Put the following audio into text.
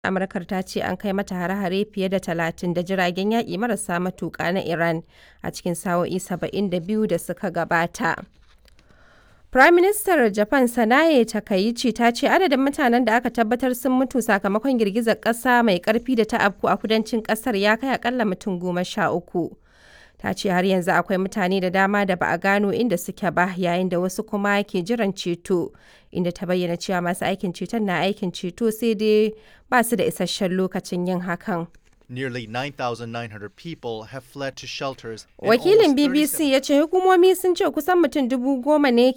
Amurkar ta ce an kai mata hare-hare fiye da talatin da jiragen yaƙi marasa matuƙa na Iran a cikin sa'o'i 72 da suka gabata. Firaministar Japan Sanae Takaichi ta ce adadin mutanen da aka tabbatar sun mutu sakamakon girgizar ƙasa mai ƙarfi da ta afku a kudancin ƙasar ya kai akalla mutum goma sha uku. Ta ce har yanzu akwai mutane da dama da ba a gano inda suke ba yayin da wasu kuma ke jiran ceto, inda ta bayyana cewa masu aikin ceton na aikin ceto sai dai ba su da isasshen lokacin yin hakan. Nearly 9,900 people have fled to shelters. and Wakilin almost 37 BBC ya ce hukumomi sun ce kusan mutum dubu goma ne